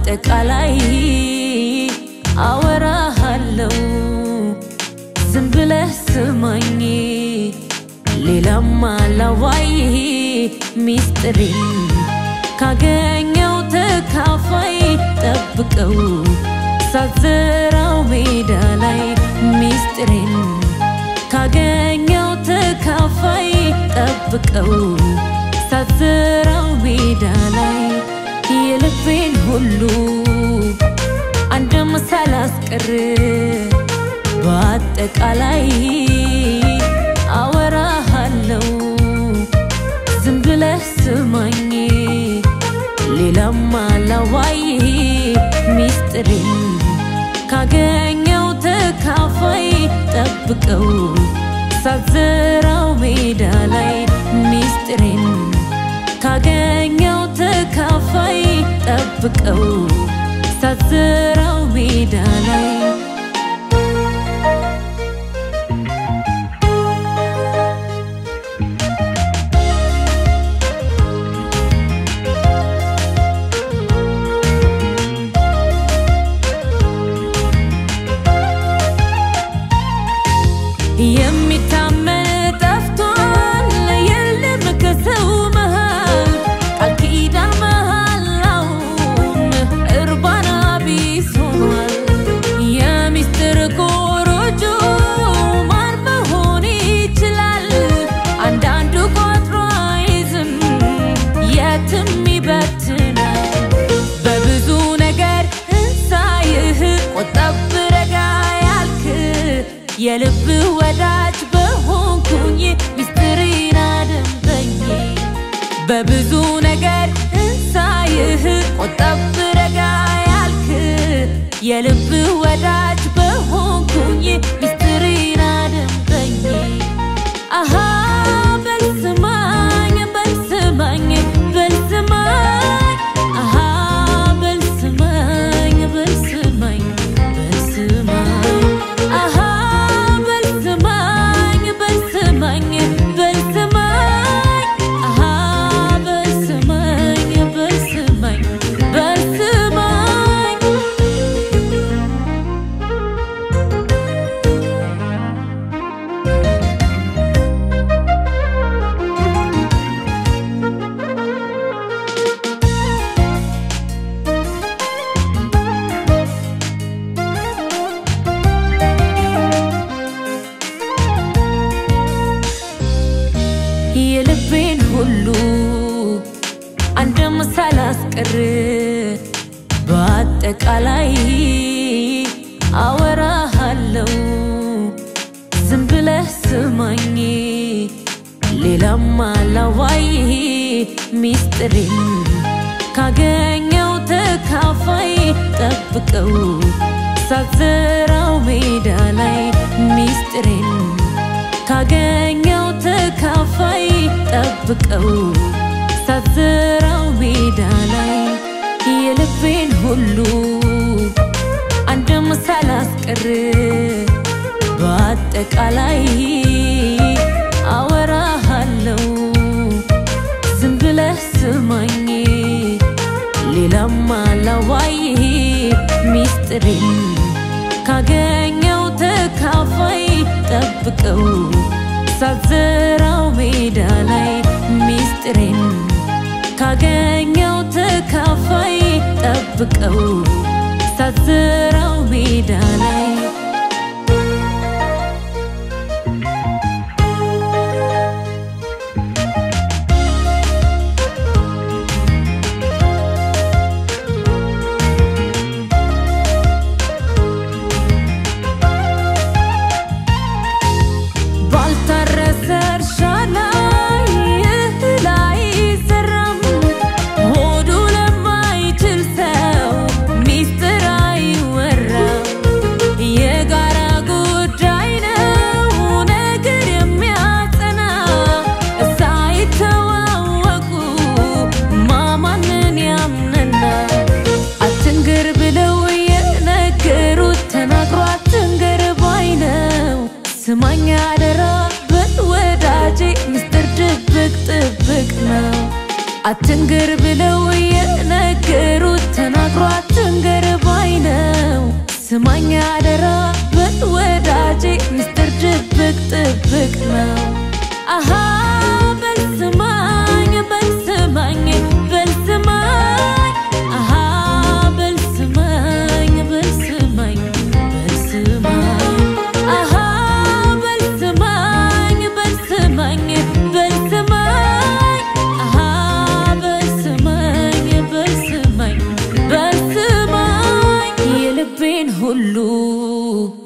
በአጠቃላይ አወራሃለው ዝም ብለህ ስማኝ ሌላም አላዋይ ሚስጥሬን ካገኘው ተካፋይ ጠብቀው ሳትዘራው ሜዳ ላይ ሚስጥሬን ካገኘው ተካፋይ ጠብቀው ሳትዘራው ሜዳ ላይ የልቤን ሁሉ አንድም ሳላስቀር በአጠቃላይ አወራሃለው ዝም ብለህ ስማኝ ሌላም አላዋይ ሚስጥሬን ካገኘው ተካፋይ ጠብቀው ሳትዘራው ሜዳ ላይ ሚስጥሬን ካገኘው ተካፋይ ጠብቀው ሳትዘራው ሜዳ ላይ የሚታመን ጠፍቷል የለም ከሰው መሃል ቃል ኪዳን መሃላውም እርባና ቢስ ሆኗል የሚስጥር ኮሮጆ ማን መሆን ይችላል አንዳንዱ ቆጥሮ አይዝም የትም ይበትናል በብዙ ነገር እንሳይህ ቆጠብ ረጋ ያልክ የልብ ወዳጅ በሆንኩኝ ሚስጥሬን አደምጠኝ በብዙ ነገር እንሳይህ ቆጠብ ረጋ ያልክ የልብ ወዳጅ በሆንኩኝ ሚስጥሬን አደምጠኝ አሃ በልስማኝ በልስማኝ በልስማኝ አሃ በልስማኝ በልስማኝ በልስማኝ አሃ በልስማኝ በልስማኝ በልስማኝ አሃ በልስማኝ በልስማኝ በልስማኝ የልቤን ሁሉ አንድም ሳላስቀር በአጠቃላይ አወራሃለው ዝም ብለህ ስማኝ ሌላም አላዋይ ሚስጥሬን ካገኘው ተካፋይ ጠብቀው ሳትዘራው ሜዳ ላይ ሚስጥሬን ካገኘው ተካፋይ ጠብቀው ሳትዘራው ሜዳ ላይ የልቤን ሁሉ አንድም ሳላስቀር በአጠቃላይ አወራሃለው ዝም ብለህ ስማኝ ሌላም አላዋይ ሚስጥሬን ካገኘው ተካፋይ ጠብቀው ሳትዘራው ሜዳ ላይ ሚስጥሬን ካገኘው ተካፋይ ጠብቀው ሳትዘራው ሜዳ ላይ ባልታረሰ እርሻ ላይ እህል አይዘራም። ሆዱ ለማይችል ሰው ሚስጥር አይወራም። የጋራ ጉዳይ ነው ነገር የሚያጸና ሳይተዋወቁ ማማንን ያምነና አትንገር ብለው የነገሩት ተናግሮ አትንገር ባይ ነው። ስማኝ አደራ በል ወዳጄ ምስጢር ድብቅ ጥብቅ ነው። አትንገር ብለው የነገሩት ተናግሮ አት ስማኝ አደራ በል ወዳጄ ሚስጥር ድብቅ ጥብቅ ነው አሃ በል ስማኝ በል ስማኝ በል ስማኝ አሃ በል ስማኝ በል ስማኝ በል ስማኝ አሃ በል ስማኝ በል ስማኝ በል ስማኝ አሃ በል ስማኝ በል ስማኝ በል ስማኝ የልቤን ሁሉ